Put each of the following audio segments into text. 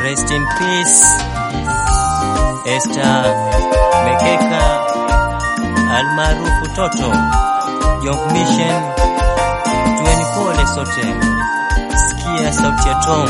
Rest in peace Esther Mekeka almaarufu Toto Young Mission. Tuweni pole sote, sikia sauti ya Tom.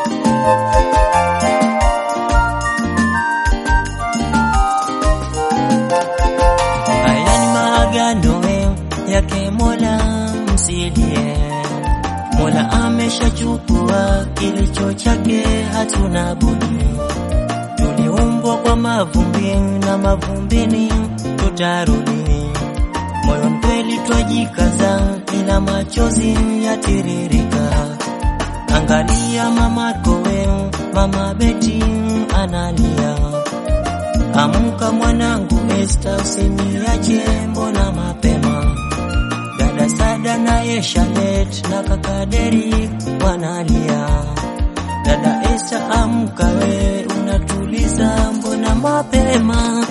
Haya ni maagano yake Mola msilie. Mola ameshachukua kilicho chake, hatuna budi. Tuliumbwa kwa mavumbi na mavumbini tutarudi. Moyo mkweli twajikaza, ila machozi yatiririka. Angalia mama kowe, mama Beti analia. Amka mwanangu Esta, usiniache mbona mapema. Dada Sada na Eshalet na kaka Deri wanalia. Dada Esta, amka we, unatuliza mbona mapema.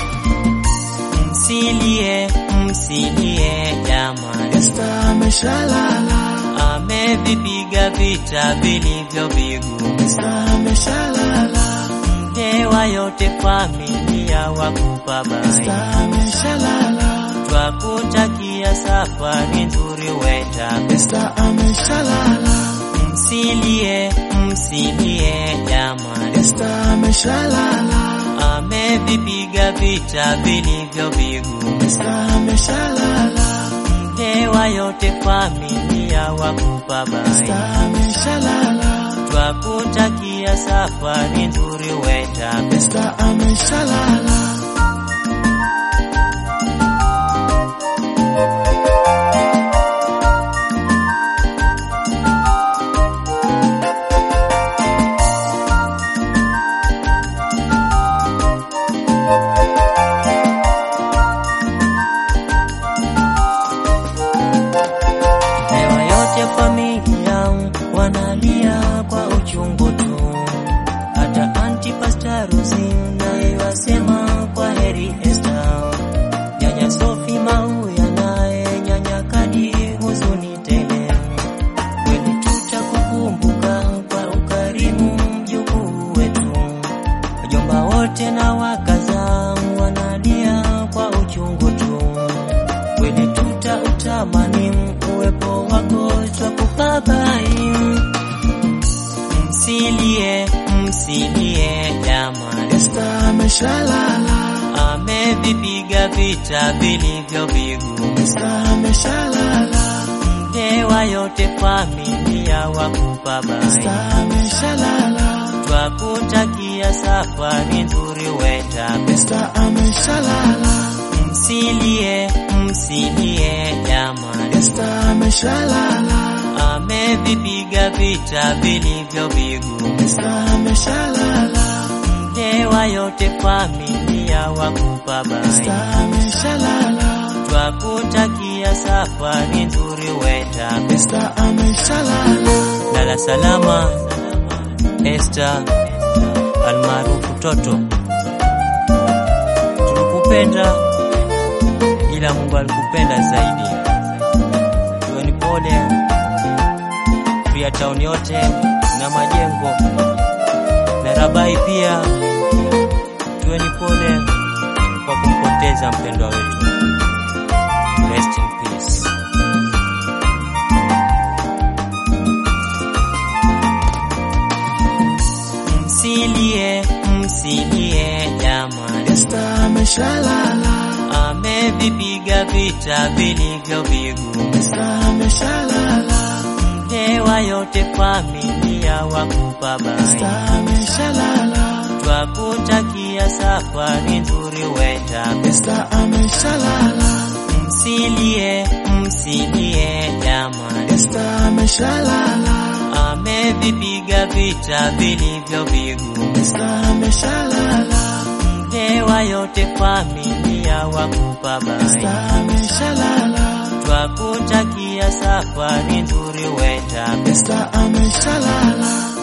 Msilie, msilie jamani, Esta ameshalala, amevipiga vita vilivyo vigumu. Esta ameshalala, Mdewa yote familia wakupa bai, Esta ameshalala, twakutakia safari nzuri wenda. Esta ameshalala, Msilie, msilie jamani, Esta ameshalala, amevipiga vita vilivyo vigumu. Esta ameshalala, Mdewa yote familia wakupa bai, Esta ameshalala, twakutakia safari nzuri wenda. Esta ameshalala. Hewa yote familia wanalia kwa uchungu tu, hata anti pasta Rosi naye wasema kwa heri Esther. Nyanya Sofi Mauya naye nyanya Kadi huzuni tele, kweli tutakukumbuka kwa ukarimu mjukuu wetu. Wajomba wote na wakaza wanalia kwa uchungu tu kweli tutautamani uwepo wako twakubabai. Msilie, msilie jamani, Esta ameshalala, amevipiga vita vilivyo vigumu. Esta ameshalala, Mdewa yote familia wakupa bai, Esta ameshalala, twakutakia safari nzuri wenda. Esta ameshalala, Msilie, msilie jamani, Esta ameshalala, amevipiga vita vilivyo vigumu. Esta ameshalala, Mdewa yote familia wakupa bai, Esta ameshalala, twakutakia safari nzuri wenda. Esta ameshalala, Lala salama Esther almaarufu Toto, tulikupenda ila Mungu alikupenda zaidi. Tuweni pole pia tauni yote na majengo na Rabai pia, tuweni pole kwa kumpoteza mpendwa wetu. Rest in peace. Msilie, msilie jamani, Esta ameshalala, amevipiga vita vilivyo vigumu. Esta ameshalala, Mdewa yote familia wakupa bai, Esta ameshalala, twakutakia safari nzuri wenda. Esta ameshalala, Msilie, msilie jamani, Esta ameshalala, amevipiga vita vilivyo vigumu. Esta ameshalala, Mdewa yote familia wakupa bai, Esta ameshalala, twakutakia safari nzuri wenda. Esta ameshalala.